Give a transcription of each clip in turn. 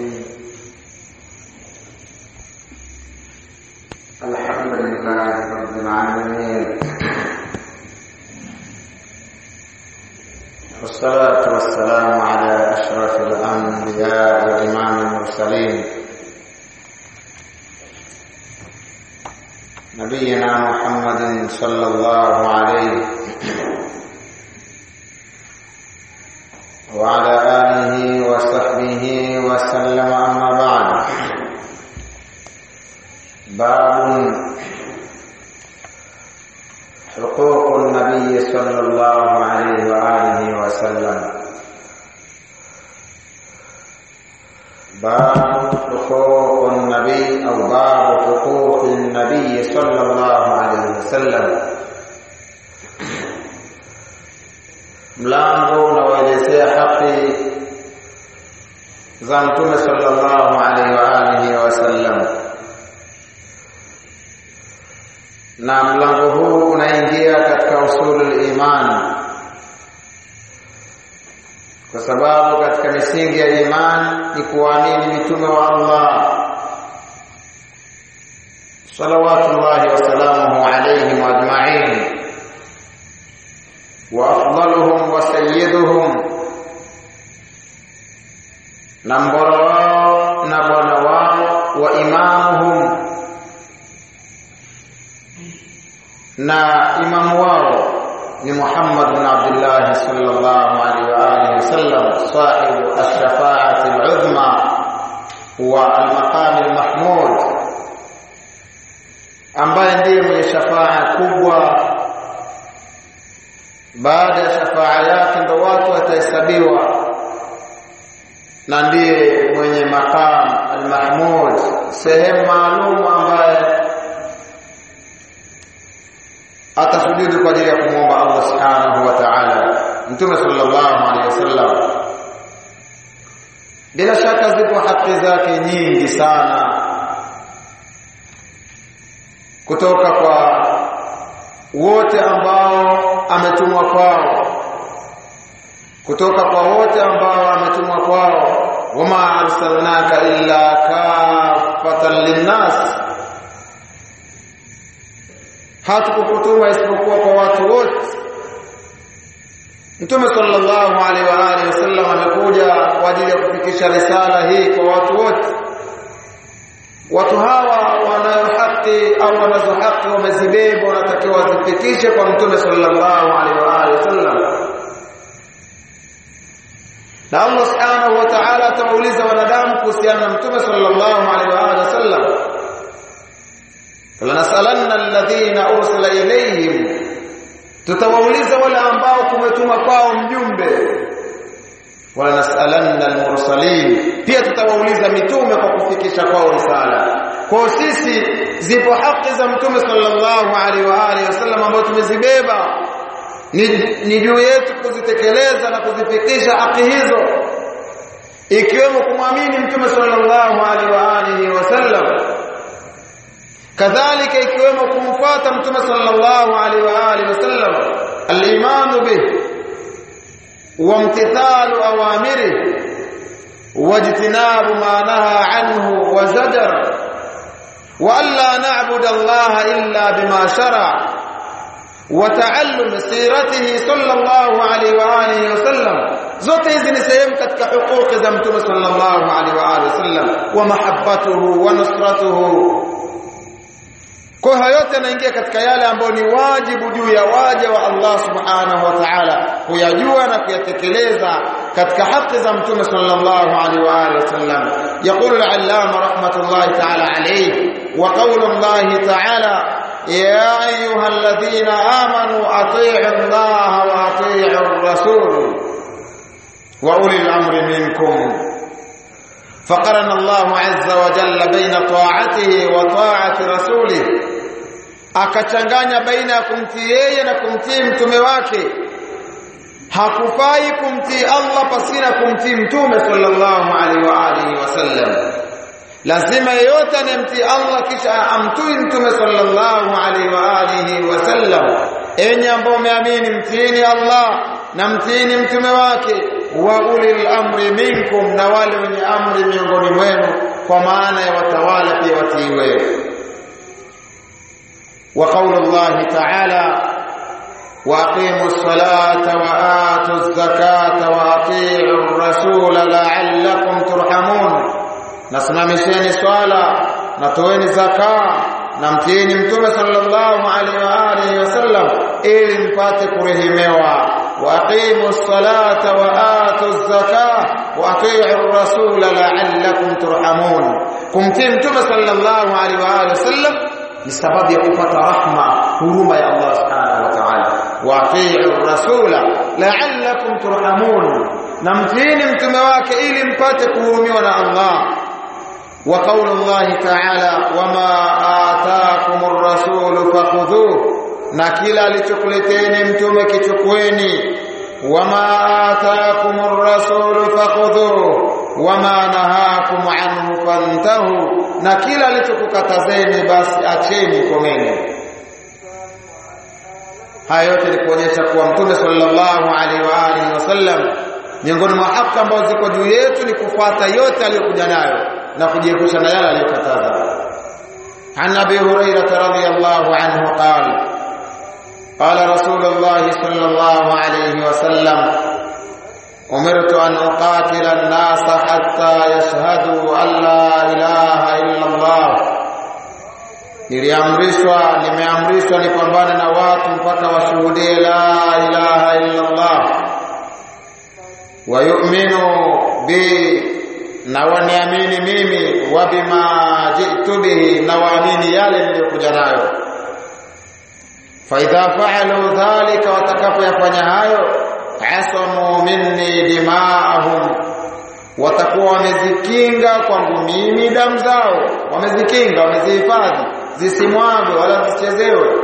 الرحيم الحمد لله رب العالمين والصلاة والسلام على أشرف الأنبياء وإمام المرسلين نبينا محمد صلى الله عليه وعلى آله وصحبه وسلم أما بعد باب حقوق النبي صلى الله عليه وآله وسلم باب حقوق النبي أو باب حقوق النبي صلى الله عليه وسلم mlango unaoelezea haki za mtume sallallahu alaihi wa alihi wasallam na mlango huu unaingia katika usulul iman kwa sababu katika misingi ya iman ni kuamini mitume wa Allah salawatullahi wasalamuhu alaihim ajma'in وافضلهم وسيدهم na mbora wao na bwana wao wa imamuhum na imamu wao ni Muhammad bin Abdullah sallallahu alaihi wa alihi wasallam sahibu ash-shafa'ati al-uzma wa al-maqam al-mahmud ambaye ndiye mwenye shafaa kubwa baada ya shafaa yake ndo watu watahesabiwa na ndiye mwenye maqam al-mahmud sehemu maalum ambaye atasujudu kwa ajili ya kumwomba Allah subhanahu wa ta'ala mtume sallallahu alaihi wasallam bila shaka zipo haki zake nyingi sana kutoka kwa wote ambao ametumwa kwao kutoka kwa wote ambao ametumwa kwao wama arsalnaka illa kafatan linnas hatukukutuma isipokuwa kwa watu wote Mtume sallallahu alaihi wa alihi wasallam amekuja kwa ajili ya kufikisha risala hii kwa watu wote watu hawa wanayo haki au wanazo haki wamezibeba wanatakiwa wazifikishe kwa mtume sallallahu alaihi wa alihi wasallam na Allah subhanahu wa ta'ala atawauliza wanadamu kuhusiana na mtume sallallahu alaihi wa alihi wasallam falanasalanna alladhina ursila ilayhim tutawauliza wale ambao kumetuma kwao mjumbe wala nasalanna almursalin pia tutawauliza mitume kwa kufikisha kwao risala kwa sisi zipo haki za mtume sallallahu alaihi wa alihi wasallam ambazo tumezibeba ni, ni juu yetu kuzitekeleza na kuzifikisha haki hizo ikiwemo kumwamini mtume sallallahu alaihi wa alihi wasallam kadhalika ikiwemo kumfuata mtume sallallahu alaihi wa alihi wasallam al-imanu bihi وامتثال أوامره واجتناب ما نهى عنه وزجر وألا نعبد الله إلا بما شرع وتعلم سيرته صلى الله عليه وآله وسلم zote hizi ni sehemu katika hukuki za mtume sallallahu alaihi wa alihi wasallam wa mahabbatuhu wa nusratuhu kwa hayo yote yanaingia katika yale ambayo ni wajibu juu ya waja wa Allah subhanahu wa ta'ala kuyajua na kuyatekeleza katika haki za mtume sallallahu alaihi wa alihi wasallam yaqulu al-allama rahmatullahi ta'ala alayhi wa qawlu Allah ta'ala ya ayyuhalladhina amanu atii'u Allah wa atii'u ar-rasul wa ulil amri minkum فقرن الله عز وجل بين طاعته وطاعة رسوله akachanganya baina ya kumtii yeye na kumtii mtume wake hakufai kumtii Allah pasina kumtii mtume sallallahu alaihi wa alihi wasallam lazima yeyote anemtii Allah kisha amtui mtume sallallahu alaihi wa alihi wasallam enyi ambao umeamini mtiini Allah na mtiini mtume wake wa ulil amri minkum na wale wenye amri miongoni kwa maana ya watawala pia watiiwe wa qaulu Allah ta'ala واقيموا الصلاه واتوا الزكاه واطيعوا الرسول لعلكم ترحمون nasimamisheni swala na toeni zaka na mtiini mtume sallallahu alaihi wa alihi wasallam ili mpate kurehemewa waqimu ssalata wa atu zaka wa atiu rasula la'allakum turhamun kumtii mtume sallallahu alaihi wa alihi wasallam ni sababu ya kupata rahma huruma ya Allah subhanahu wa ta'ala wa atiu rasula la'allakum turhamun na mtiini mtume wake ili mpate kuhurumiwa na Allah وقول الله تعالى وما آتاكم الرسول فخذوه na kila alichokuleteni mtume kichukueni wama ataakum ar-rasul fakhudhuhu wama nahakum anhu fantahu na kila alichokukatazeni basi acheni komeni haya yote ni kuonyesha kuwa mtume sallallahu alaihi wa alihi wasallam miongoni mwa haki ambazo ziko juu yetu ni kufuata yote aliyokuja nayo na kujiepusha na yale aliyokataza عن ابي هريره رضي الله عنه قال قال رسول الله صلى الله عليه وسلم امرت ان اقاتل الناس حتى يشهدوا ان لا اله الا الله niliamrishwa nimeamrishwa nipambane na watu mpaka washuhudie la ilaha illa Allah wa yu'minu bi na waniamini mimi wa bima jitu bihi na waamini yale niliyokuja nayo fa idha fa'alu dhalika watakapoyafanya hayo asamu minni dimaahum watakuwa wamezikinga kwangu mimi damu zao wamezikinga wamezihifadhi zisimwagwe wala zisichezewe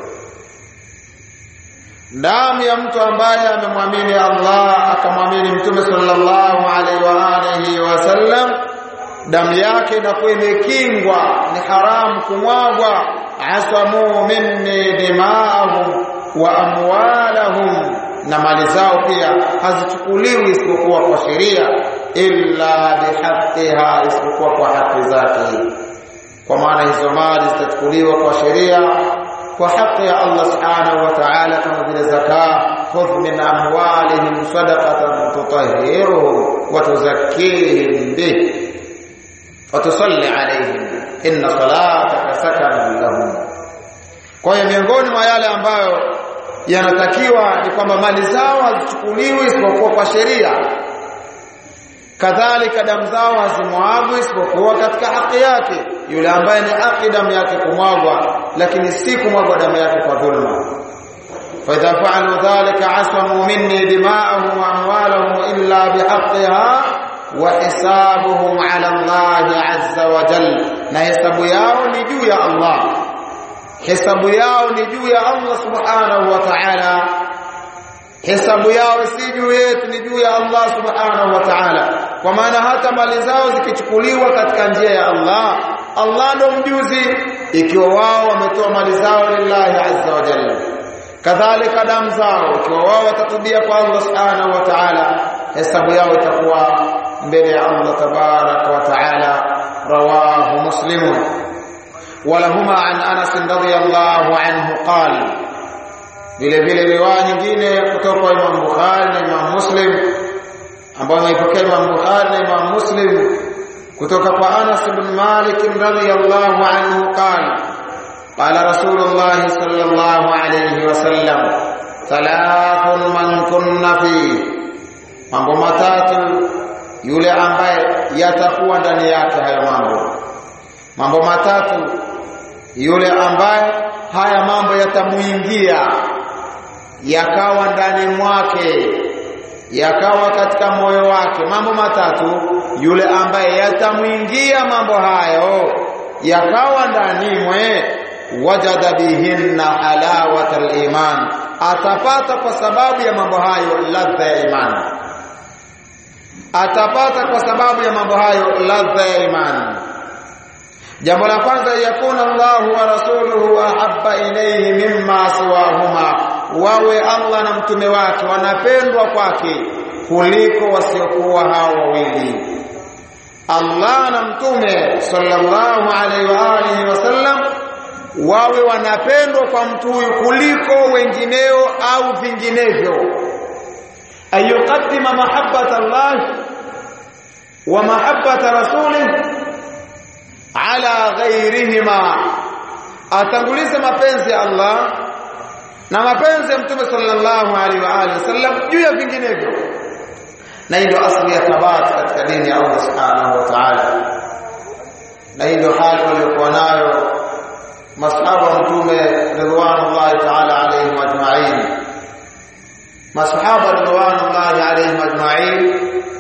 damu ya mtu ambaye amemwamini Allah akamwamini Mtume sallallahu alaihi wa alihi wasallam damu yake inakuwa imekingwa ni haramu kumwagwa asamu minni dimaahum wa amwalahum na mali zao pia hazichukuliwi isipokuwa kwa sheria illa bihaqqiha isipokuwa kwa haki zake kwa maana hizo mali zitachukuliwa kwa sheria kwa haki ya Allah subhanahu wa ta'ala kama vile zaka khudh min amwalihim sadaqatan tutahhiruhum wa tuzakkihim bih wa tusalli alayhim inna salataka sakanun lahum kwa hiyo miongoni mwa yale ambayo yanatakiwa ni kwamba mali zao hazichukuliwi isipokuwa kwa sheria kadhalika damu zao hazimwagwi isipokuwa katika haki yake yule ambaye ni haki damu yake kumwagwa lakini si kumwagwa damu yake kwa dhulma فإذا فعلوا ذلك عصموا مني دماءهم وأموالهم إلا بحقها وحسابهم على الله عز وجل na hesabu yao ni juu ya Allah hesabu yao ni juu ya Allah subhanahu wa ta'ala hesabu yao si juu yetu ni juu ya Allah subhanahu wa ta'ala kwa maana hata mali zao zikichukuliwa katika njia ya Allah Allah ndo mjuzi ikiwa wao wametoa mali zao lillahi azza wa jalla kadhalika damu zao ikiwa wao watatubia kwa Allah subhanahu wa ta'ala hesabu yao itakuwa mbele ya Allah tabaraka wa ta'ala rawahu muslimun ولهما عن انس رضي الله عنه قال vile vile riwaya nyingine kutoka kwa Imam Bukhari na Imam Muslim ambayo imeipokea Imam Bukhari na Imam Muslim kutoka kwa Anas ibn Malik radhiyallahu anhu qala qala Rasulullah sallallahu alayhi wasallam thalathun man kunna fi mambo matatu yule ambaye yatakuwa ndani yake hayo mambo mambo matatu yule ambaye haya mambo yatamuingia yakawa ndani mwake yakawa katika moyo wake mambo matatu yule ambaye yatamuingia mambo hayo yakawa ndani mwe wajada bihinna halawata iman atapata kwa sababu ya mambo hayo ladha ya imani atapata kwa sababu ya mambo hayo ladha ya imani jambo la kwanza yakuna Allahu wa rasuluhu ahabba ilayhi mimma siwahuma wawe Allah na mtume wake wanapendwa kwake kuliko wasiokuwa hao wawili Allah na mtume sallallahu alaihi wa alihi wasallam wawe wanapendwa kwa mtu huyu kuliko wengineo au vinginevyo ayuqaddima mahabbata Allah wa mahabbata rasulih ala ghairihima atangulize mapenzi ya Allah na mapenzi ya mtume sallallahu alaihi wa alihi wasallam juu ya vinginevyo na hii ndio asili ya thabati katika dini ya Allah subhanahu wa ta'ala na hii ndio hali waliokuwa nayo masahaba wa mtume ridwanullahi ta'ala alaihim ajma'in masahaba ridwanullahi alaihim ajma'in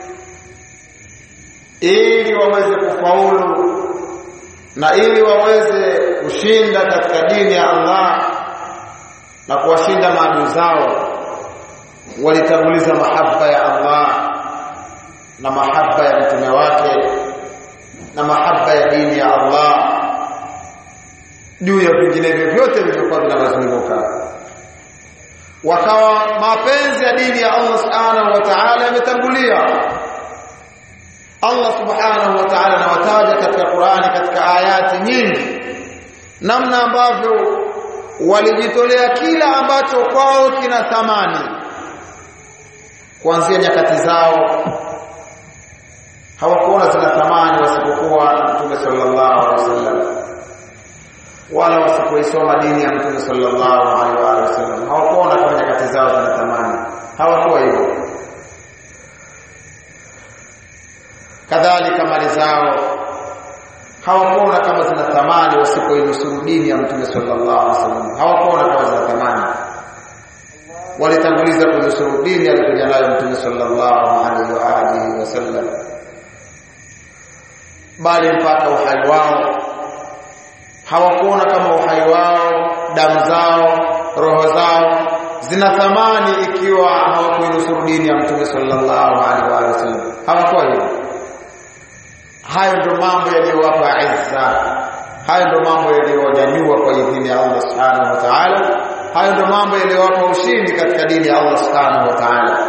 ili waweze kufaulu na ili waweze kushinda katika dini ya Allah na kuwashinda maadui zao walitanguliza mahaba ya Allah na mahaba ya mtume wake na mahaba ya dini ya Allah juu ya vinginevyo vyote vilivyokuwa vinawazunguka wakawa mapenzi ya dini ya Allah subhanahu wa ta'ala yametangulia Allah subhanahu wa ta'ala anawataja katika Qur'ani katika ayati nyingi namna ambavyo walijitolea kila ambacho kwao kina thamani kuanzia nyakati zao hawakuona zina thamani wasipokuwa na Mtume sallallahu alaihi wasallam wala wasipoisoma dini ya Mtume sallallahu alaihi wasallam hawakuona kama nyakati zao zina thamani hawakuwa hivyo kadhalika mali zao hawakuona kama zina thamani wasipoinusuru dini ya Mtume sallallahu alaihi wasallam hawakuona kama zina thamani walitanguliza kunusuru dini alikuja nayo Mtume sallallahu alaihi wa alihi wasallam bali mpaka uhai wao hawakuona kama uhai wao damu zao roho zao zina thamani ikiwa hawakuinusuru dini ya Mtume sallallahu alaihi wa sallam hawakuwa hivyo hayo ndio mambo yaliyowapa izza hayo ndio mambo yaliyowanyanyua kwa idhini ya Allah subhanahu wa ta'ala hayo ndio mambo yaliyowapa ushindi katika dini ya Allah subhanahu wa ta'ala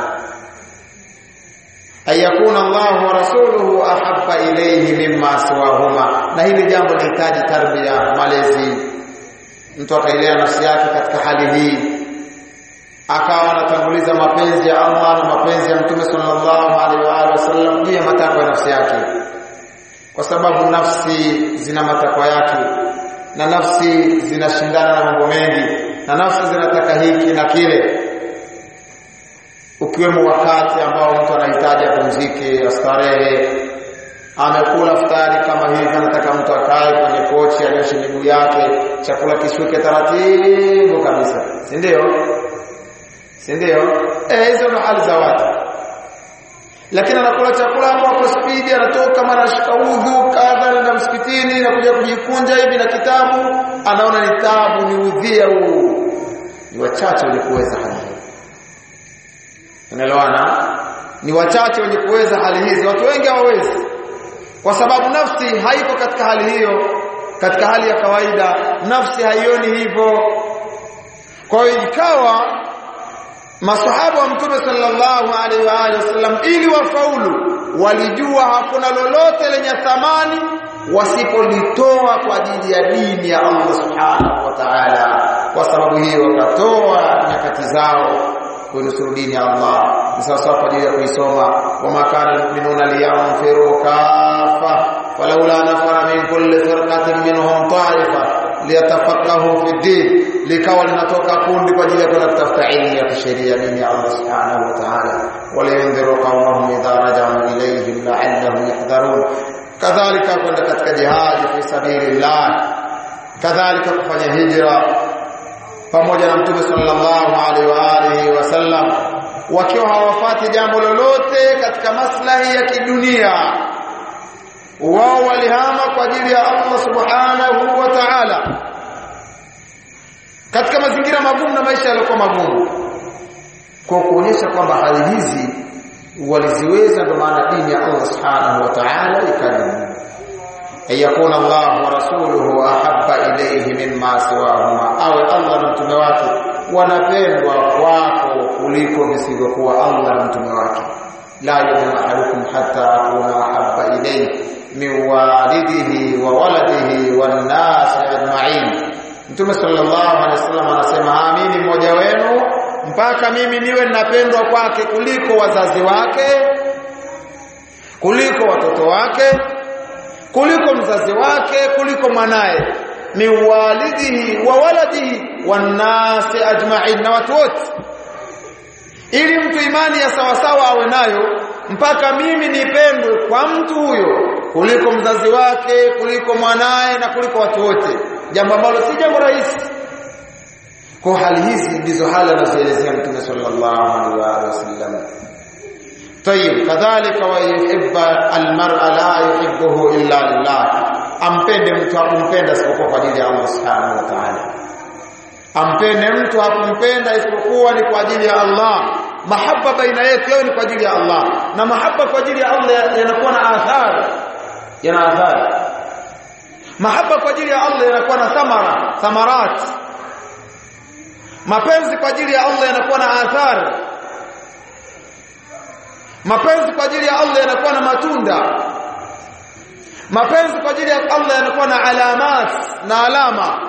ayakuna Allah wa rasuluhu ahabba ilayhi mimma siwahuma na hili jambo linahitaji tarbia malezi mtu akailea nafsi yake katika hali hii akawa anatanguliza mapenzi ya Allah na mapenzi ya Mtume sallallahu alaihi wa alihi wasallam juu ya matakwa ya nafsi yake kwa sababu nafsi zina matakwa yake na nafsi zinashindana na mambo mengi na nafsi zinataka hiki na kile ukiwemo wakati ambao mtu anahitaji apumzike astarehe amekula futari kama hivi anataka mtu akae kwenye kochi anyoshe miguu yake chakula kishuke taratibu kabisa si ndio si ndio eh hizo ndo hali za watu lakini anakula chakula hapo hapo spidi anatoka mara ashika udhu kadha na msikitini na kuja kujikunja hivi na kitabu anaona ni tabu ni udhia huu ni wachache wenye kuweza hali hii unaelewana ni wachache wenye kuweza hali hizi watu wengi hawawezi kwa sababu nafsi haiko katika hali hiyo katika hali ya kawaida nafsi haioni hivyo kwa hiyo ikawa masahaba wa mtume sallallahu alaihi wa alihi wasallam ili wafaulu walijua hakuna lolote lenye thamani wasipolitoa kwa ajili ya dini ya Allah subhanahu wa ta'ala kwa sababu hiyo wakatoa nyakati zao kuinusuru dini ya Allah ni sawasawa kwa ajili ya kuisoma wama kana almu'minuna liyanfiru kafa falawla nafara min kulli firqatin minhum ta'ifa liyatafaqahu fi din likawa linatoka kundi kwa ajili ya kwenda kutafuta elimu ya kisheria dini ya Allah subhanahu wa ta'ala waliyundhiru qawmahum idha raja'u ilayhim la'allahum yahdharun kadhalika kwenda katika jihad fi sabilillah kadhalika kufanya hijra pamoja na mtume sallallahu alaihi wa alihi wasallam wakiwa hawafati jambo lolote katika maslahi ya kidunia wao walihama kwa ajili ya Allah subhanahu wa ta'ala katika mazingira magumu na maisha yaliokuwa magumu kwa kuonyesha kwamba hali hizi waliziweza ndio maana dini ya Allah subhanahu wa ta'ala ikadumu ayakun Allah wa rasuluhu ahabba ilayhi mimma siwahuma awe Allah na mtume wake wanapendwa kwako kuliko visivyokuwa Allah na mtume wake la yu'minu ahadukum hatta akuna ahabba ilayhi min walidihi wa waladihi wan nas ajma'in Mtume sallallahu alaihi wasallam anasema haamini mmoja wenu mpaka mimi niwe ninapendwa kwake kuliko wazazi wake kuliko watoto wake kuliko mzazi wake kuliko mwanaye ni walidihi wa waladihi wanasi ajma'in na watu wote ili mtu imani ya sawasawa awe nayo mpaka mimi nipendwe kwa mtu huyo kuliko mzazi wake kuliko mwanaye na kuliko watu wote jambo ambalo si jambo rahisi kwa hali hizi ndizo hali anazoelezea mtume sallallahu alaihi wasallam طيب كذلك ويحب المرء لا يحبه الا لله ampende mtu akumpenda isipokuwa kwa ajili ya Allah subhanahu wa ta'ala ampende mtu akumpenda isipokuwa ni kwa ajili ya Allah mahaba baina yetu yao ni kwa ajili ya Allah na mahaba kwa ajili ya Allah yanakuwa na athari yana athari mahaba kwa ajili ya Allah yanakuwa na thamara thamarat mapenzi kwa ajili ya Allah yanakuwa na athari mapenzi kwa ajili ya Allah yanakuwa na matunda mapenzi kwa ajili ya Allah yanakuwa na alamat na alama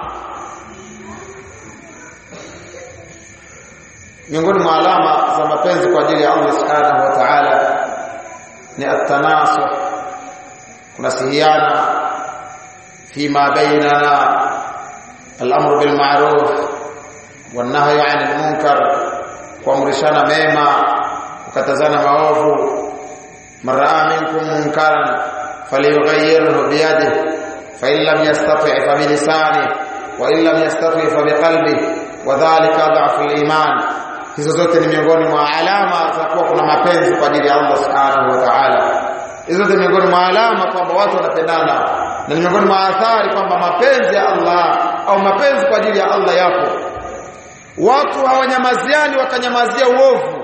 miongoni mwa alama za mapenzi kwa ajili ya Allah subhanahu wa ta'ala ni at-tanasuh kunasihiana fima bainana al-amru bil ma'ruf wan nahyu 'anil munkar kuamrishana mema kukatazana maovu maraa minkum munkaran falyughayyirhu biyadihi fa in lam yastati' fa bilisanihi wa in lam yastati' fa biqalbihi wa dhalika dha'fu al-iman hizo zote ni miongoni mwa alama za kuwa kuna mapenzi kwa ajili ya Allah subhanahu wa ta'ala hizo zote miongoni mwa alama kwamba watu wanapendana na ni miongoni mwa athari kwamba mapenzi ya Allah au mapenzi kwa ajili ya Allah yapo watu hawanyamaziani wakanyamazia uovu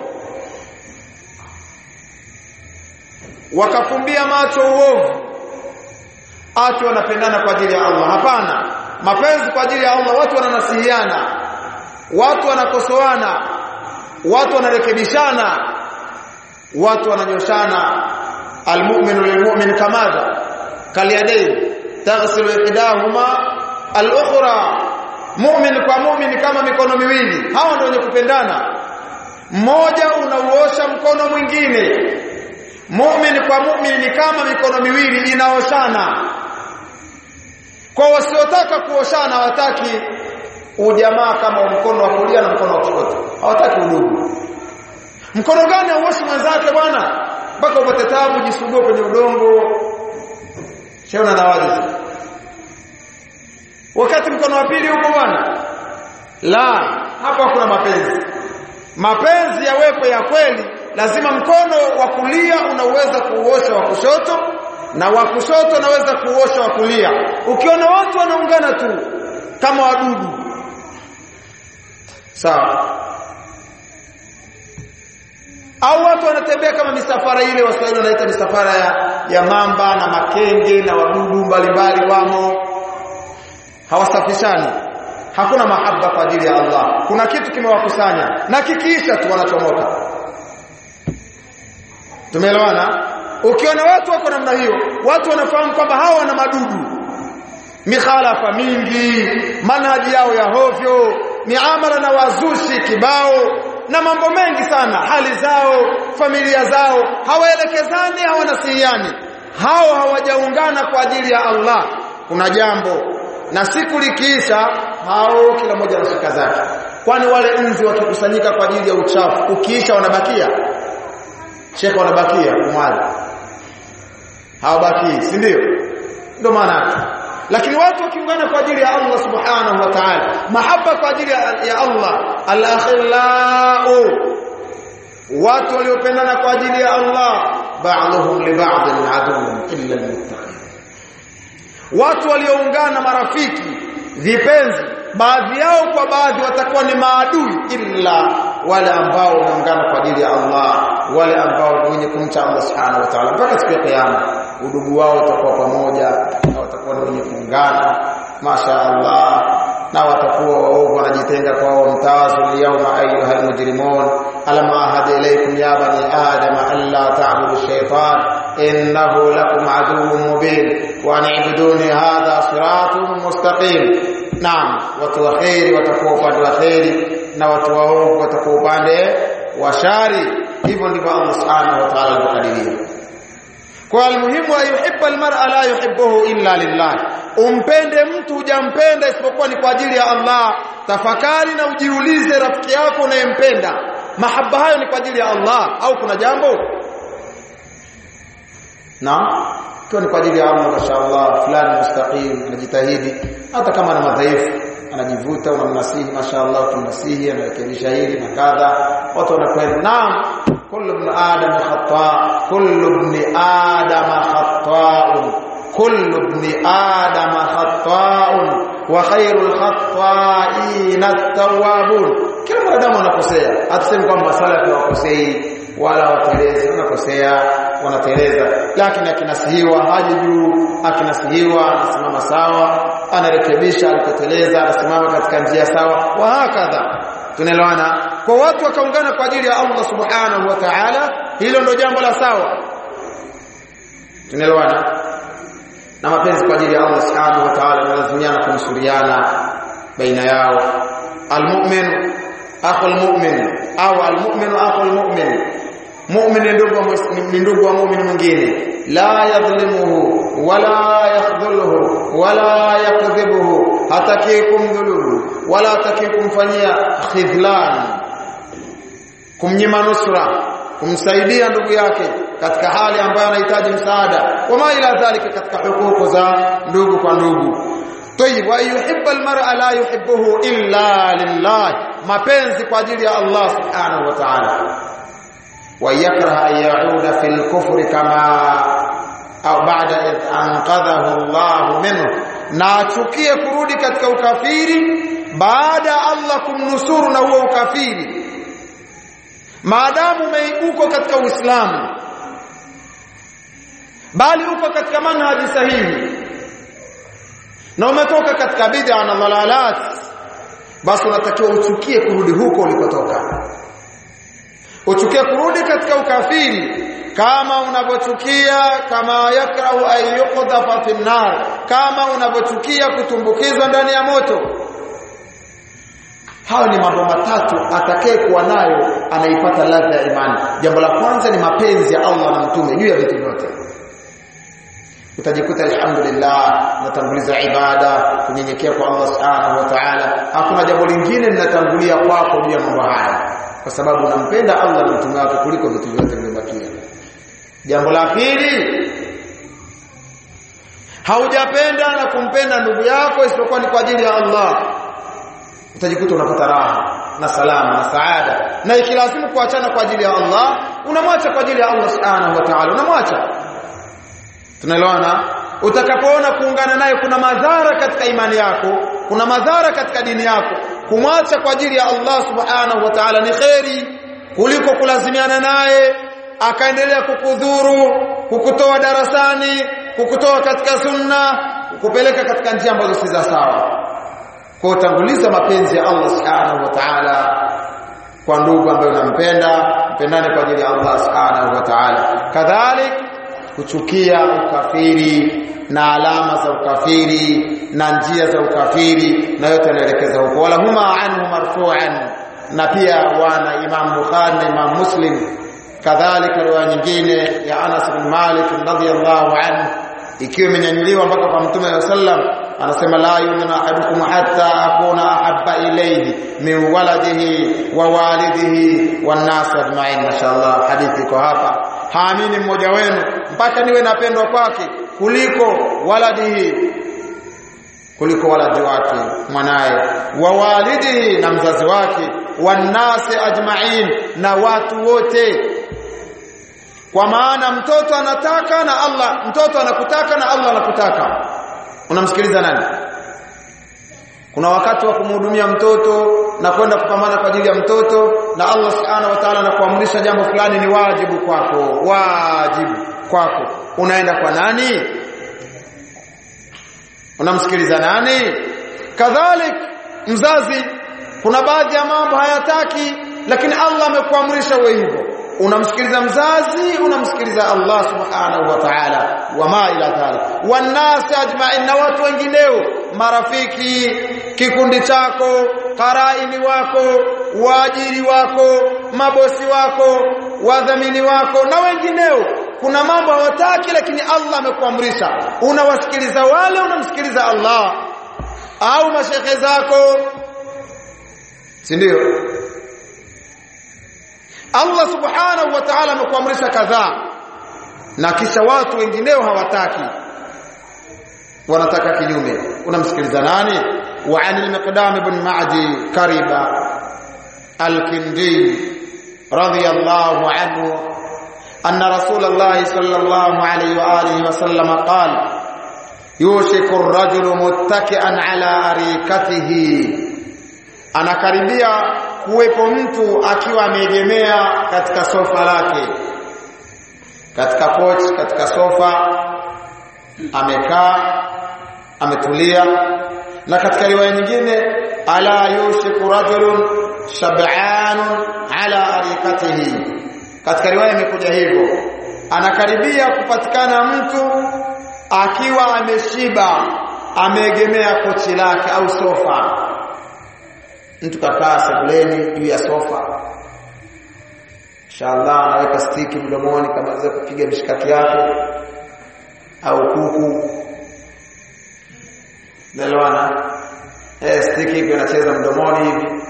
wakafumbia macho uovu ati wanapendana kwa ajili ya Allah hapana mapenzi kwa ajili ya Allah watu wananasihiana watu wanakosoana watu wanarekebishana watu wananyoshana almu'minu lilmu'min kamadha kaliyadain taghsilu ihdahuma al-ukhra mu'min kwa mu'min kama mikono miwili hawa ndio wenye kupendana mmoja unauosha mkono mwingine mu'min kwa mu'min ni kama mikono miwili inaoshana kwa wasiotaka kuoshana hawataki ujamaa kama mkono wa kulia na mkono wa kushoto hawataki udugu mkono gani auoshi mwenzake bwana mpaka upate taabu jisugue kwenye udongo sheona na wazi wakati mkono wa pili huko bwana la hapa kuna mapenzi mapenzi yawepo ya kweli lazima mkono wa kulia unaweza kuuosha wa kushoto na wa kushoto unaweza kuuosha wa kulia ukiona watu wanaungana tu kama wadudu sawa au watu wanatembea kama misafara ile waswahili wanaita misafara ya, ya mamba na makenge na wadudu mbalimbali wamo hawasafishani hakuna mahaba kwa ajili ya Allah kuna kitu kimewakusanya na kikiisha tu wanachomoka tumeelewana ukiona watu wako namna hiyo watu wanafahamu kwamba hawa wana madudu mikhalafa mingi manhaji yao ya hovyo miamala na wazushi kibao na mambo mengi sana hali zao familia zao hawaelekezani hawanasihiani hao hawajaungana kwa ajili ya Allah kuna jambo na siku likiisha hao kila mmoja anashika zake kwani wale nzi wakikusanyika kwa ajili ya uchafu ukiisha wanabakia shekhe wanabakia umwali hawabaki si ndio ndio maana lakini watu wakiungana kwa ajili ya Allah subhanahu wa ta'ala mahaba kwa ajili ya Allah al-akhillau watu waliopendana kwa ajili ya Allah ba'dhum li ba'dhin aduwwun illa al-muttaqin watu walioungana marafiki vipenzi baadhi yao kwa baadhi watakuwa ni maadui illa wale ambao wameungana kwa ajili ya Allah wale ambao ni wenye kumcha Allah subhanahu wa ta'ala mpaka siku ya kiyama udugu wao utakuwa pamoja na watakuwa ni wenye kuungana masha Allah na watakuwa waovu wanajitenga kwa wao mtawazu yauma ayyuhal mujrimun alam ahad ilaykum ya bani adam alla ta'budu ash-shaytan innahu lakum aduwwun mubin wa an i'buduni hadha siratun mustaqim naam watu wa khairi watakuwa upande wa khairi na watu waovu watakuwa upande wa shari hivyo ndivyo Allah subhanahu wa ta'ala alibadilia kwa almuhimu ayuhibba almar'a la yuhibbuhu illa lillah umpende mtu hujampenda isipokuwa ni kwa ajili ya Allah tafakari na ujiulize rafiki yako unayempenda mahaba hayo ni kwa ajili ya Allah au kuna jambo na kwa ni kwa ajili ya Allah mashaallah fulani mustaqim anajitahidi hata kama ana madhaifu anajivuta unamnasihi mashaallah tumnasihi anarekebisha hili na kadha watu wanakwenda naam kullu ibn adam khata kullu ibn adam khata'un kullu ibn adam khata'un wa khairul khata'in at-tawwabun kila mwanadamu anakosea hatusemi kwamba masala ya wakosei wala watelezi wanakosea wanateleza lakini akinasihiwa haji juu akinasihiwa anasimama sawa anarekebisha alipoteleza anasimama katika njia sawa wa hakadha tunaelewana kwa watu wakaungana kwa ajili ya Allah subhanahu wa ta'ala hilo ndo jambo la sawa tunaelewana na mapenzi kwa ajili ya Allah subhanahu wa ta'ala wanalazimiana kumsuriana baina yao almu'min akhu almu'min au almu'min akhu almu'min mu'min ndugu ni ndugu wa mu'min mwingine la yadhlimuhu wala yakhdhuluhu wala yakdhibuhu hataki kumdhulumu wala hataki kumfanyia khidlan kumnyima nusra kumsaidia ndugu yake katika hali ambayo anahitaji msaada wama ila dhalika katika hukuku za ndugu kwa ndugu طيب ويحب المرء لا يحبه الا لله mapenzi kwa ajili ya Allah subhanahu wa ta'ala ويكره أن يعود في الكفر كما أو بعد إذ أنقذه الله منه na achukie kurudi katika ukafiri baada Allah kumnusuru na huo ukafiri maadamu umeibuko katika Uislamu bali uko katika manhaji sahihi na umetoka katika bid'a na dhalalat basi unatakiwa uchukie kurudi huko ulikotoka uchukie kurudi katika ukafiri kama unavyochukia kama yakrahu ay yuqdhafa fi nar kama unavyochukia kutumbukizwa ndani ya moto hayo ni mambo matatu atakaye kuwa nayo anaipata ladha ya imani jambo la kwanza ni mapenzi ya Allah na mtume juu ya vitu vyote utajikuta alhamdulillah natanguliza ibada kunyenyekea kwa Allah subhanahu wa ta'ala hakuna jambo lingine linatangulia kwako juu ya mambo haya kwa sababu unampenda Allah na mtume wake kuliko vitu vyote vilivyobakia jambo la pili haujapenda na kumpenda ndugu yako isipokuwa ni kwa ajili ya Allah utajikuta unapata raha na salama na saada na ikilazimu kuachana kwa ajili ya Allah unamwacha kwa ajili ya Allah subhanahu wa ta'ala unamwacha tunaelewana utakapoona kuungana naye kuna madhara katika imani yako kuna madhara katika dini yako kumwacha kwa ajili ya Allah subhanahu wa ta'ala ni kheri kuliko kulazimiana naye akaendelea kukudhuru kukutoa darasani kukutoa katika sunna kukupeleka katika njia ambazo si za sawa kwa utanguliza mapenzi ya Allah subhanahu wa ta'ala kwa ndugu ambaye unampenda mpendane kwa ajili ya Allah subhanahu wa ta'ala kadhalik kuchukia ukafiri na alama za ukafiri na njia za ukafiri na yote yanaelekeza huko wala huma anhu marfu'an na pia wana Imam Bukhari na Imam Muslim kadhalika riwaya nyingine ya Anas bin Malik radhiyallahu anhu ikiwa imenyanyuliwa mpaka kwa Mtume wa sallam anasema la yu'minu ahadukum hatta akuna ahabba ilayhi min waladihi wa walidihi wan nas ajma'in mashaallah hadithi iko hapa haamini mmoja wenu mpaka niwe napendwa kwake kuliko waladihi kuliko waladi wake mwanaye wa walidihi na mzazi wake wanasi ajma'in na watu wote kwa maana mtoto anataka na Allah mtoto anakutaka na Allah anakutaka unamsikiliza nani kuna wakati wa kumhudumia mtoto na kwenda kupambana kwa ajili ya mtoto na Allah subhanahu wa ta'ala anakuamrisha jambo fulani ni wajibu kwako wajibu kwako unaenda kwa nani unamsikiliza nani kadhalik mzazi kuna baadhi ya mambo hayataki lakini Allah amekuamrisha wewe hivyo unamsikiliza mzazi unamsikiliza Allah subhanahu wa ta'ala wama ila dhalik wanas ajma'in na watu wengineo marafiki kikundi chako karaini wako waajiri wako mabosi wako wadhamini wako na wengineo kuna mambo hawataki lakini Allah amekuamrisha unawasikiliza wale unamsikiliza Allah au mashekhe zako si ndio Allah subhanahu wa ta'ala amekuamrisha kadhaa na kisha watu wengineo hawataki wanataka kinyume unamsikiliza nani wa anil miqdam ibn ma'di kariba al-kindi radiyallahu anhu anna rasulullah sallallahu alayhi wa alihi wa sallam qala yushiku ar-rajulu muttaki'an ala arikatihi anakaribia kuwepo mtu akiwa ameegemea katika sofa lake katika kochi katika sofa amekaa ametulia na katika riwaya nyingine ala yushiku rajulun shab'anun ala arikatihi katika riwaya imekuja hivyo anakaribia kupatikana mtu akiwa ameshiba ameegemea kochi lake au sofa mtu kakaa sebuleni juu ya sofa inshallah anaweka stiki mdomoni kama za kupiga mishikaki yake au kuku nelewana eh stiki hiyo inacheza mdomoni hivi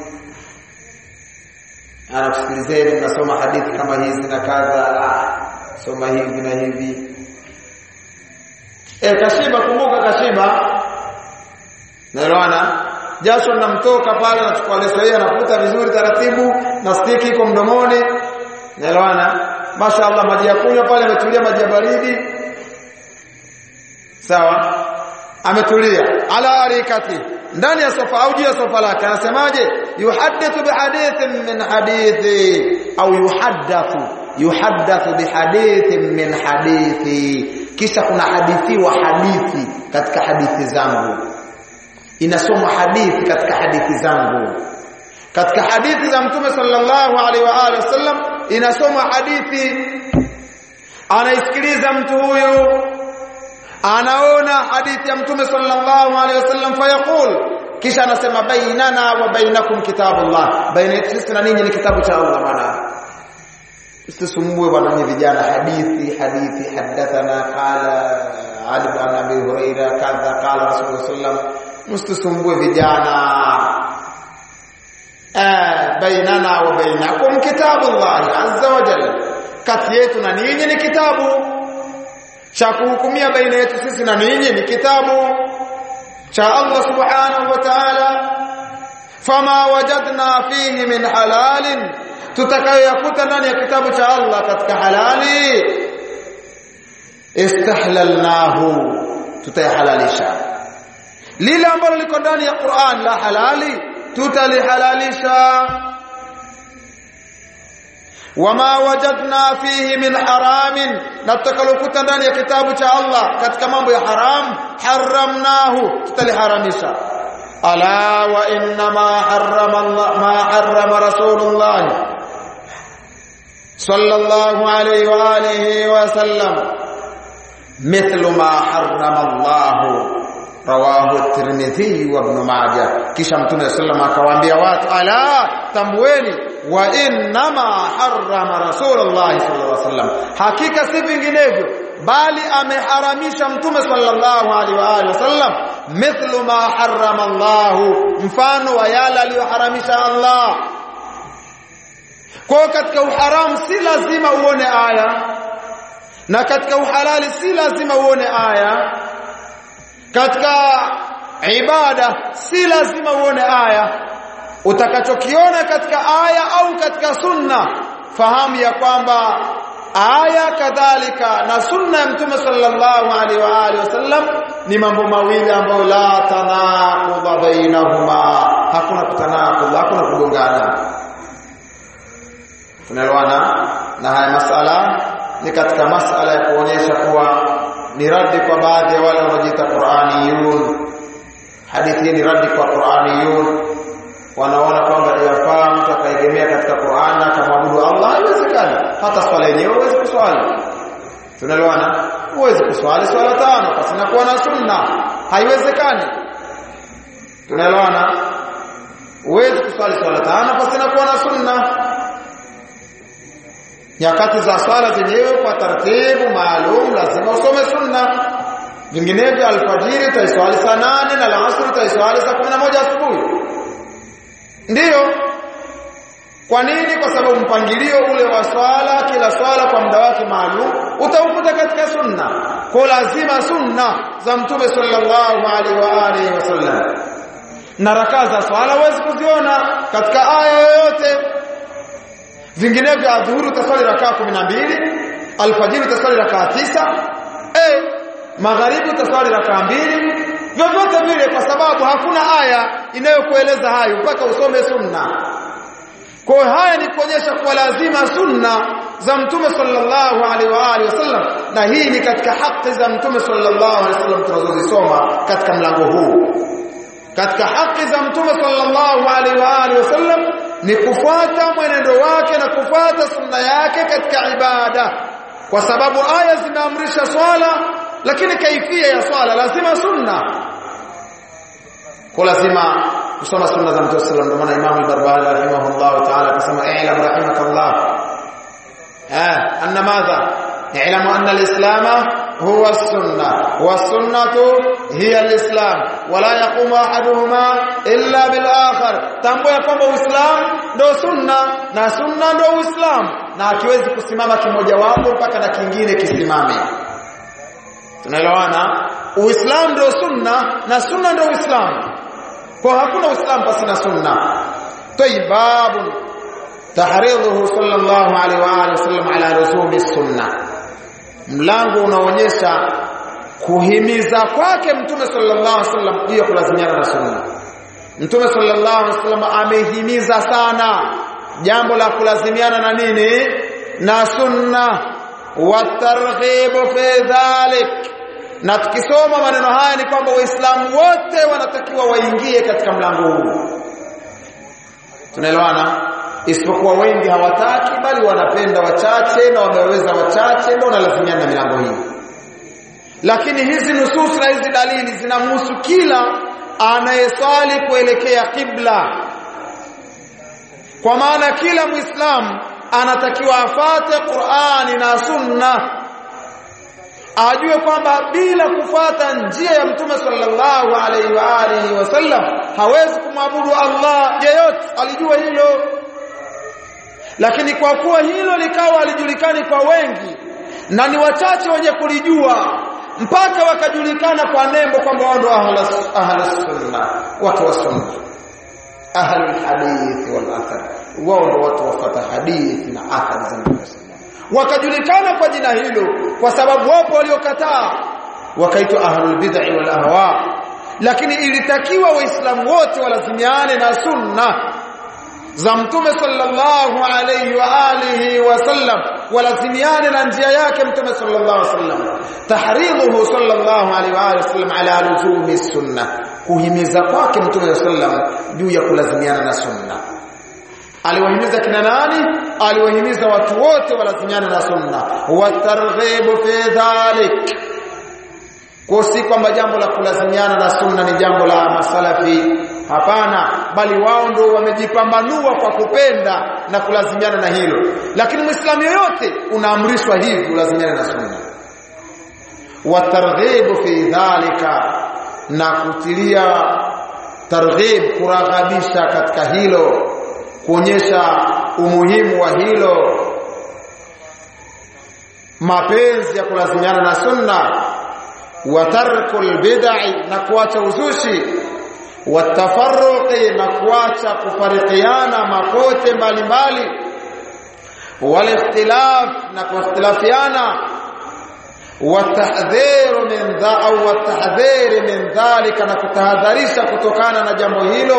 anakusikilizeni mnasoma hadithi kama hizi na kadha ah, soma hivi na hivi eh kashiba kumbuka kashiba nelewana jasho linamtoka pale anachukua leso hii anafuta vizuri taratibu na stiki iko mdomoni naelewana mashaallah maji ya kunywa pale ametulia maji ya baridi sawa ametulia ala arikati ndani ya sofa au juu ya sofa lake anasemaje yuhaddithu bihadithin min hadithi au yuhaddathu yuhaddathu bihadithin min hadithi kisha kuna hadithi wa hadithi katika hadithi zangu inasoma hadithi katika hadithi zangu katika hadithi za mtume sallallahu alaihi wa alihi wasallam inasoma hadithi anaisikiliza mtu huyu anaona hadithi ya mtume sallallahu alaihi wasallam fayaqul kisha anasema bainana wa bainakum kitabullah baina yetu sisi na ninyi ni kitabu cha Allah bwana usisumbue bwana ni vijana hadithi hadithi hadathana qala Ali ibn Abi Huraira kadha qala Rasulullah sallallahu msitusumbue vijana eh bainana wa bainakum kitabullah azza wa jalla kati yetu na ninyi ni kitabu cha kuhukumia baina yetu sisi na ninyi ni kitabu cha Allah subhanahu wa ta'ala fama wajadna fihi min halalin tutakayoyakuta ndani ya kitabu cha Allah katika halali istahlalnahu tutayahalalisha lile ambalo liko ndani ya Qur'an la halali tutalihalalisha wama wajadna fihi min haramin na tutakalokuta ndani ya kitabu cha Allah katika mambo ya haram haramnahu tutaliharamisha ala wa inna ma harrama Allah ma harrama rasulullah sallallahu alayhi wa alihi wa sallam mithlu ma harrama Allah rawahu Tirmidhi wa Ibn Majah kisha Mtume sallam akawaambia watu ala tamweni wa innama harrama Rasulullah sallallahu alaihi wasallam hakika si vinginevyo bali ameharamisha Mtume sallallahu alaihi wa alihi wasallam mithlu ma harrama Allah mfano wa yale aliyoharamisha Allah kwa katika uharamu si lazima uone aya na katika uhalali si lazima uone aya katika ibada si lazima uone aya utakachokiona katika aya au katika sunna fahamu ya kwamba aya kadhalika na sunna ya mtume sallallahu alaihi wa alihi wasallam ni mambo mawili ambayo la tanaqudha bainahuma hakuna kutanaqudha hakuna kugongana tunaelewana na haya masala ni katika masala ya kuonyesha kuwa ni radi kwa baadhi ya wale wanaojiita Qur'aniyun hadithi ni radi kwa Qur'aniyun wanaona kwamba yafaa mtu akaegemea katika Qur'an na akamwabudu Allah haiwezekani hata swala yenyewe huwezi kuswali tunaelewana huwezi kuswali swala tano pasina kuwa na sunna haiwezekani tunaelewana huwezi kuswali swala tano pasina kuwa na sunna nyakati za swala zenyewe kwa taratibu maalum lazima usome sunna vinginevyo alfajiri utaiswali saa nane na alasiri utaiswali saa kumi na moja asubuhi ndiyo kwa nini kwa sababu mpangilio ule wa swala kila swala kwa muda wake maalum utaukuta katika sunna kwa lazima sunna za mtume sallallahu alaihi wa alihi wasallam na rakaa za swala huwezi kuziona katika aya yoyote vinginevyo adhuhuri utaswali rakaa 12 alfajiri utaswali rakaa tisa eh magharibi utaswali rakaa mbili vyovyote vile kwa sababu hakuna aya inayokueleza hayo mpaka usome sunna kwa hiyo haya ni kuonyesha kuwa lazima sunna za mtume sallallahu alaihi wa alihi wasallam na hii ni katika haki za mtume sallallahu alaihi wasallam tunazozisoma katika mlango huu katika haki za mtume sallallahu alaihi wa alihi wasallam ni kufuata mwenendo wake na kufuata sunna yake katika ibada kwa sababu aya zimeamrisha swala lakini kaifia ya swala lazima sunna kwa lazima kusoma sunna za mtume sallallahu alaihi wasallam Imam al-Barbahari rahimahullah ta'ala akasema i'lam rahimakallah eh anna madha i'lamu anna al-islam huwa as-sunnah was-sunnatu hiya al-islam wala yaqumu ahaduhuma illa bil akhar tambua kwamba uislamu ndio sunna na sunna ndio uislamu na akiwezi kusimama kimoja wapo mpaka na kingine kisimame tunaelewana uislamu ndio sunna na sunna ndio uislamu kwa hakuna uislamu pasi na sunna tayyibabu tahridhuhu sallallahu alaihi wa alihi wasallam ala rusumi sunna mlango unaonyesha kuhimiza kwake mtume sallallahu alaihi wasallam juu ya kulazimiana na sunna mtume sallallahu alaihi wasallam amehimiza sana jambo la kulazimiana na nini na sunna watarghibu fi dhalik na tukisoma maneno haya ni kwamba waislamu wote wanatakiwa waingie katika mlango huu tunaelewana isipokuwa wengi hawataki bali wanapenda wachache na wameweza wachache ndio wanalazimiana na milango hii lakini hizi nusus na hizi dalili zinamhusu kila anayeswali kuelekea kibla kwa maana kila muislamu anatakiwa afate Qur'ani na Sunna ajue kwamba bila kufata njia ya Mtume sallallahu alaihi wa alihi wasallam hawezi kumwabudu Allah yeyote alijua hilo lakini kwa kuwa hilo likawa alijulikani kwa wengi na ni wachache wenye kulijua mpaka wakajulikana kwa nembo kwamba wao ndio ahlus sunna watu wa sunna ahlul hadith wal athar wao ndio watu wafuata hadithi na athari za Mtume wakajulikana kwa jina hilo kwa sababu wapo waliokataa wakaitwa ahlul bid'ah wal ahwa lakini ilitakiwa waislamu wote walazimiane na sunna za mtume sallallahu alayhi wa alihi wasallam walazimiane na njia yake mtume sallallahu alayhi wasallam tahridhuhu sallallahu alayhi wa alihi wasallam ala luzumi sunna kuhimiza kwake mtume sallallahu juu ya kulazimiana na sunna aliwahimiza kina nani aliwahimiza watu wote walazimiane na sunna watarghibu fi dhalik kwa si kwamba jambo la kulazimiana na sunna ni jambo la masalafi hapana bali wao ndio wamejipambanua kwa kupenda na kulazimiana na hilo lakini muislamu yoyote unaamrishwa hivi ulazimiane na sunna watarghibu fi dhalika na kutilia targhib kuraghabisha katika hilo kuonyesha umuhimu wa hilo mapenzi ya kulazimiana na sunna wa tarkul bid'i na kuacha uzushi wa tafarruqi na kuacha kufarikiana makote mbalimbali wal ikhtilaf na kuikhtilafiana watahdhiru min dha au watahdhiri min dhalika na kutahadharisha kutokana na jambo hilo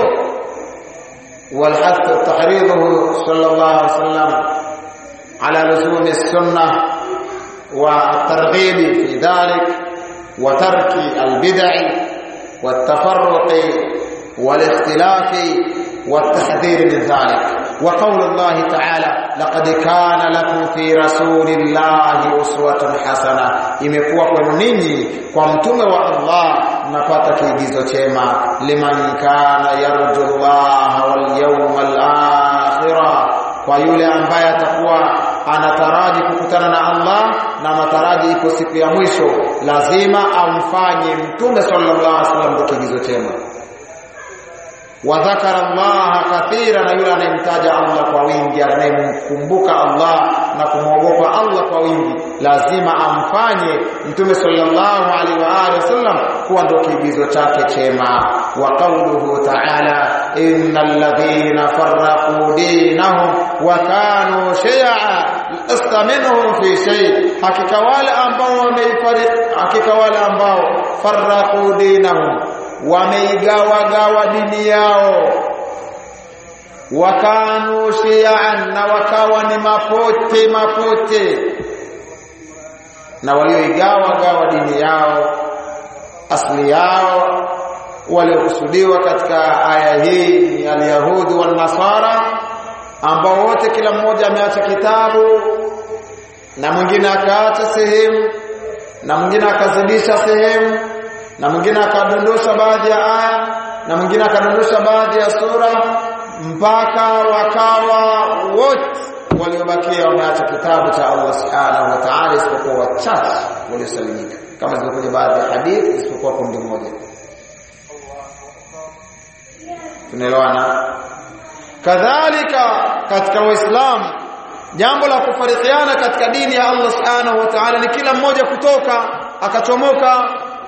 والحث تحريضه صلى الله عليه وسلم على لزوم السنة والترغيب في ذلك وترك البدع والتفرق والاختلاف والتحذير من ذلك wa qaulullahi ta'ala laqad kana lakum fi rasulillahi uswatun hasana imekuwa kwenu ninyi kwa mtume wa Allah mnapata kiigizo chema liman kana yarjullaha wal yawmal akhirah kwa yule ambaye atakuwa anataraji kukutana na Allah na mataraji ipo siku ya mwisho lazima amfanye mtume sallallahu alaihi wasallam ndio kigizo chema wa dhakara Allah kathira na yule anayemtaja Allah kwa wingi anayemkumbuka Allah na kumwogopa Allah kwa wingi lazima amfanye mtume sallallahu alaihi wa alihi wasallam kuwa ndio kiigizo chake chema wa qawluhu ta'ala innal ladhina farraqu dinahum wa kanu shay'a lasta minhum fi shay hakika wale ambao wameifariki hakika wale ambao farraqu dinahum wameigawa gawa dini yao wakanu shi'an na wakawa ni mapote mapote na walioigawa gawa dini yao asli yao waliokusudiwa katika aya hii ni alyahudi wan nasara ambao wote kila mmoja ameacha kitabu na mwingine akaacha sehemu na mwingine akazidisha sehemu na mwingine akadondosha baadhi ya aya na mwingine akadondosha baadhi ya sura mpaka wakawa wote waliobakia wameacha kitabu cha Allah subhanahu wa ta'ala isipokuwa wachache waliosalimika kama zilivyokuja baadhi ya hadithi isipokuwa kundi moja tunaelewana kadhalika katika waislamu jambo la kufarikiana katika dini ya Allah subhanahu wa ta'ala ni kila mmoja kutoka akachomoka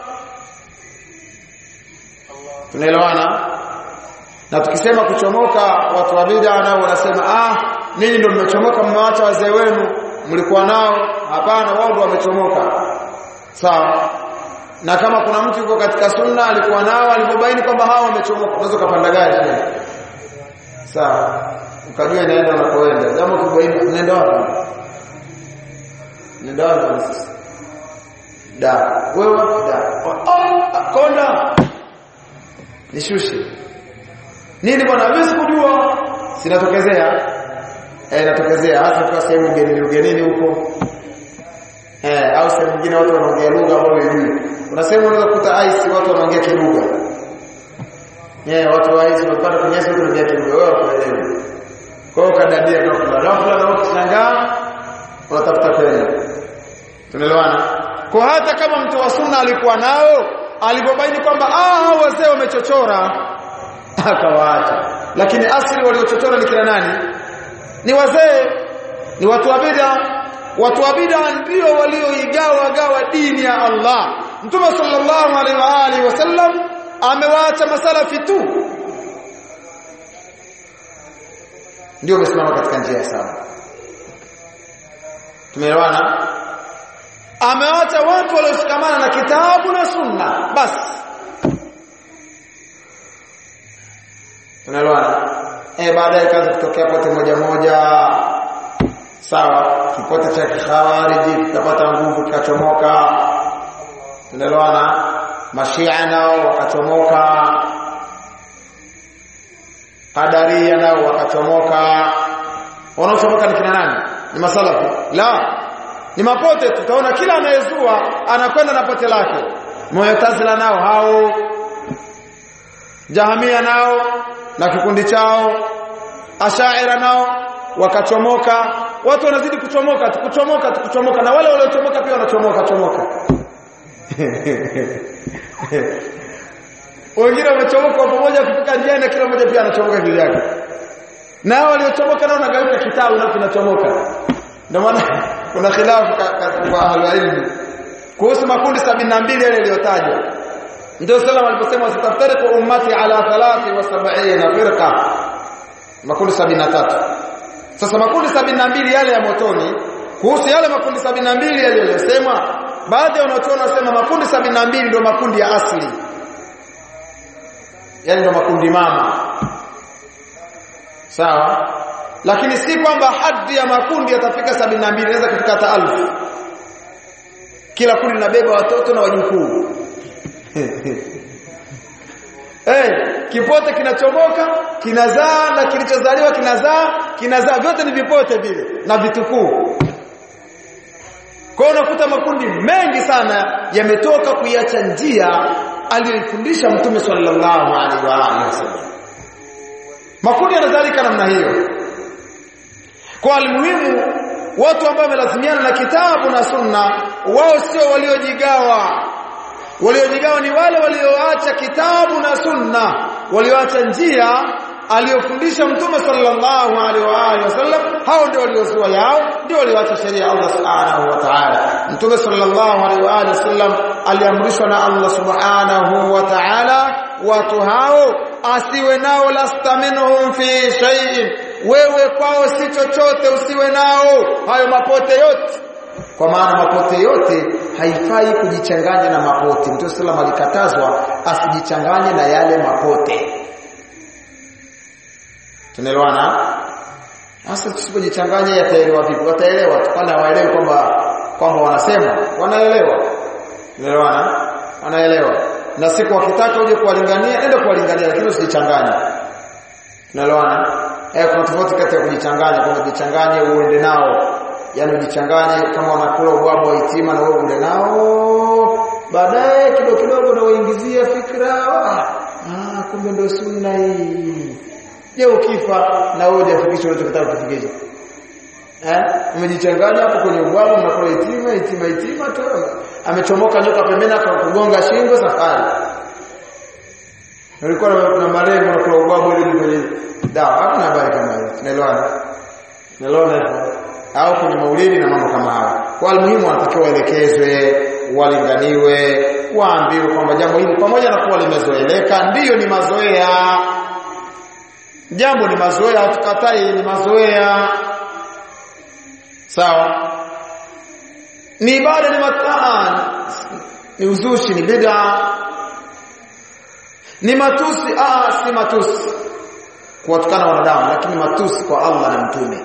tunaelewana na tukisema kuchomoka watu wa bid'a nao wanasema ah ninyi ndio mmechomoka mmewacha wazee wenu mlikuwa nao hapana wao ndio wamechomoka sawa na kama kuna mtu yuko katika sunna alikuwa nao alipobaini kwamba hao wamechomoka unaweza kupanda gari sawa ukajua inaenda unakoenda jambo kibaini unaenda wapi unaenda wapi da wewe da oh, konda nishushe nini bwana wewe sikujua sinatokezea eh inatokezea hasa kwa sehemu ugenini ugenini huko eh au sehemu nyingine watu wanaongea lugha ambayo hujui kuna sehemu unaweza kukuta ice watu wanaongea kilugha eh watu wa ice wanapata kwenye ice wanaongea kilugha wewe unaelewa kwa hiyo kadadia kwa kuna ghafla na ukishangaa unatafuta kwenda tunaelewana kwa hata kama mtu wa sunna alikuwa nao alipobaini kwamba ah wazee wamechochora akawaacha lakini asili waliochochora ni kina nani ni wazee ni watu wa bid'a watu wa bid'a ndio walioigawa gawa dini ya Allah mtume sallallahu alaihi wa alihi wasallam amewaacha masalafi tu ndio wamesimama katika njia sawa tumeelewana amewacha watu walioshikamana na kitabu na sunna basi tunaelewana eh baadaye kaza kutokea pote moja moja sawa kipote cha khawariji kikapata nguvu kikachomoka tunaelewana mashia nao wakachomoka qadaria nao wakachomoka wanaochomoka ni kina nani ni masalafi la ni mapote tutaona kila anayezua anakwenda na pote lake mu'tazila nao hao jahamia nao na kikundi chao ashaira nao wakachomoka watu wanazidi kuchomoka kuchomoka kuchomoka na wale waliochomoka pia wanachomoka chomoka wengine wamechomoka pamoja kufika njiani na kila mmoja pia anachomoka kivyake na waliochomoka nao nagawika kitabu na kinachomoka ndio maana kuna khilafu kwa ahlul ilmi kuhusu makundi 72 yale yaliyotajwa ndio sallam aliposema wasitaftariqu ummati ala 73 firqa makundi 73 sasa makundi 72 yale ya motoni kuhusu yale makundi 72 yaliyosemwa baadhi ya wanachuoni wanasema makundi 72 ndio makundi ya asili yani ndio makundi mama sawa lakini si kwamba haddi ya makundi yatafika 72 inaweza kufika hata alfu kila kundi linabeba watoto na wajukuu hey, kipote kinachomoka kinazaa na kilichozaliwa kinazaa kinazaa vyote ni vipote vile na vitukuu kwa unakuta makundi mengi sana yametoka kuiacha njia aliyoifundisha mtume sallallahu alaihi wa alihi wasallam makundi yanadhalika namna hiyo kwa almuhimu watu ambao wamelazimiana na kitabu na sunna wao sio waliojigawa waliojigawa ni wale walioacha kitabu na sunna walioacha njia aliyofundisha mtume sallallahu alaihi wa alihi wasallam hao ndio waliozua yao ndio walioacha sheria ya Allah subhanahu wa ta'ala mtume sallallahu alaihi wa alihi wasallam aliamrishwa na Allah subhanahu wa ta'ala watu hao asiwe nao lasta minhum fi shay'in wewe kwao si chochote usiwe nao hayo mapote yote kwa maana mapote yote haifai kujichanganya na mapote mtume sallallahu alikatazwa asijichanganye na yale mapote tunaelewana hasa tusipojichanganya yataelewa vipi wataelewa kwani hawaelewi kwamba kwamba wanasema wanaelewa tunaelewana wanaelewa na siku wakitaka uje kuwalingania ende kuwalingania lakini usijichanganye tunaelewana eh kuna tofauti kati ya kujichanganya kwamba jichanganye uende nao yani ujichanganye kama wanakula ubwabwa wa itima na wewe ule nao baadaye kidogo kidogo na uingizie fikra ah kumbe ndio sunna hii je ukifa na wewe hujafikisha unachotaka kufikisha eh umejichanganya hapo kwenye ubwabwa mnakula itima itima itima tu amechomoka nyoka pembeni akakugonga shingo safari Nilikuwa na malengo na kula ubwabwa ili kwenye dawa hakuna habari kama hiyo tunaelewana tunaelewana au kwenye maulidi na mambo kama hayo. Kwa muhimu wanatakiwa waelekezwe, walinganiwe, waambiwe kwamba jambo hili pamoja na kuwa limezoeleka ndiyo ni mazoea. Jambo ni mazoea, hatukatai ni mazoea. Sawa? Ni ibada ni mataan, ni uzushi, ni bid'a. Ni matusi, ah si matusi. Kuwatukana wanadamu, lakini matusi kwa Allah na mtume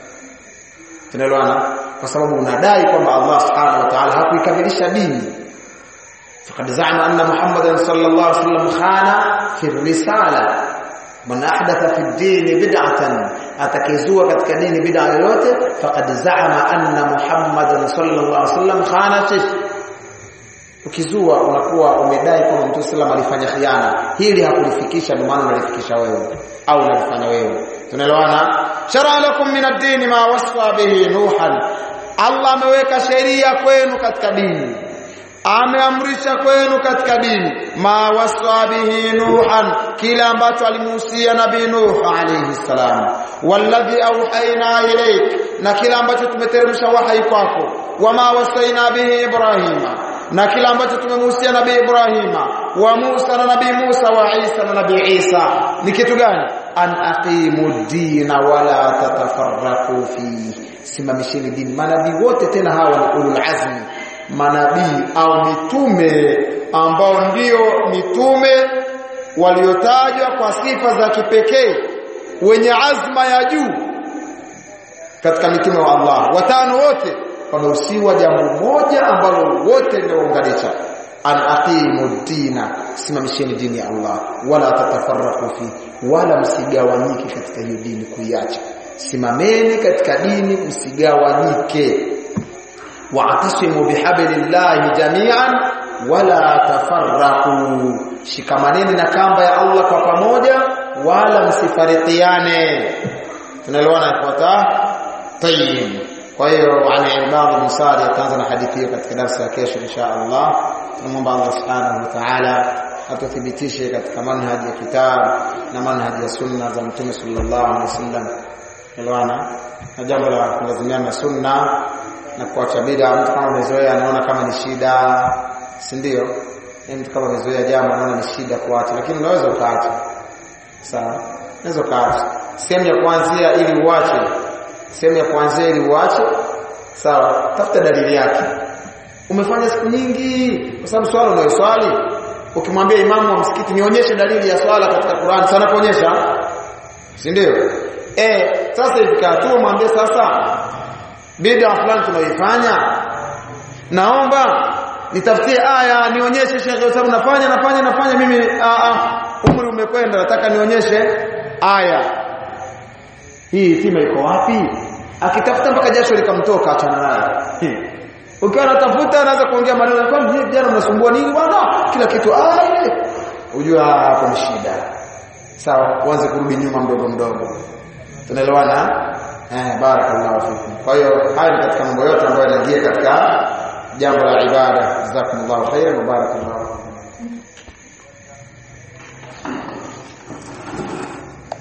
tunaelewana kwa sababu unadai kwamba Allah subhanahu wa ta'ala hakuikamilisha dini faqad za'ama anna muhammadan sallallahu alaihi wasallam khana fi risala man ahdatha fi ad-din bid'atan atakizua katika dini bid'a yoyote faqad za'ama anna muhammadan sallallahu alaihi wasallam khana fi ukizua unakuwa umedai kwamba mtume sallam alifanya khiana hili hakulifikisha ndio maana unalifikisha wewe au unalifanya wewe tunaelewana shara lakum min ad-din ma wasfa bihi nuhan Allah ameweka sheria kwenu katika dini ameamrisha kwenu katika dini ma wasfa bihi nuhan kila ambacho alimuhusia nabii nuh alayhi salam walladhi auhaina ilayk na kila ambacho tumeteremsha wahai kwako wama wasaina bihi ibrahima na kila ambacho tumemuhusia nabii Ibrahima wa Musa na nabii Musa wa Isa na nabii Isa ni kitu gani an aqimu dina wala tatafarraqu fi simamisheni dini manabii wote tena hawa ni ulul azmi manabii au mitume ambao ndio mitume waliotajwa kwa sifa za kipekee wenye azma ya juu katika mitume wa Allah watano wote wamehusiwa jambo moja ambalo wote limeunganisha an aqimu dina simamisheni dini ya Allah wala tatafarraqu fi wala msigawanyike katika hiyo dini kuiacha simameni katika dini msigawanyike wa'tasimu bihablillahi jami'an wala tafarraqu shikamaneni na kamba ya Allah kwa pamoja wala msifarikiane tunaelewana ifuata tayyib kwa hiyo ana Imam Musari ataanza na hadithi hiyo katika darasa ya kesho insha Allah tunamwomba Allah subhanahu wa ta'ala atuthibitishe katika manhaji ya kitabu na manhaji ya sunna za Mtume sallallahu alaihi wasallam elewana na jambo la kulazimiana na sunna na kuacha bid'a mtu kama amezoea anaona kama ni shida si ndio mtu kama amezoea jambo anaona ni shida kuacha lakini unaweza ukaacha sawa unaweza ukaacha sehemu ya kuanzia ili uache sehemu ya kuanzia ili uache sawa tafuta dalili yake umefanya siku nyingi kwa sababu swala unayoswali ukimwambia imamu wa msikiti nionyeshe dalili ya swala katika Qur'an sana kuonyesha si ndio eh sasa ifika tu mwambie sasa bid'a fulani tunaifanya naomba nitafutie aya nionyeshe shekhe kwa sababu nafanya nafanya nafanya mimi a a umri umekwenda nataka nionyeshe aya hii hekima iko wapi akitafuta mpaka jasho likamtoka achana naye ukiwa unatafuta anaanza kuongea maneno kwa mimi jana unasumbua nini bwana kila kitu ah unajua hapo ni shida sawa uanze kurudi nyuma mdogo mdogo tunaelewana eh barakallahu fikum kwa hiyo haya ni katika mambo yote ambayo yanaingia katika jambo la ibada jazakumullahu khairan wa barakallahu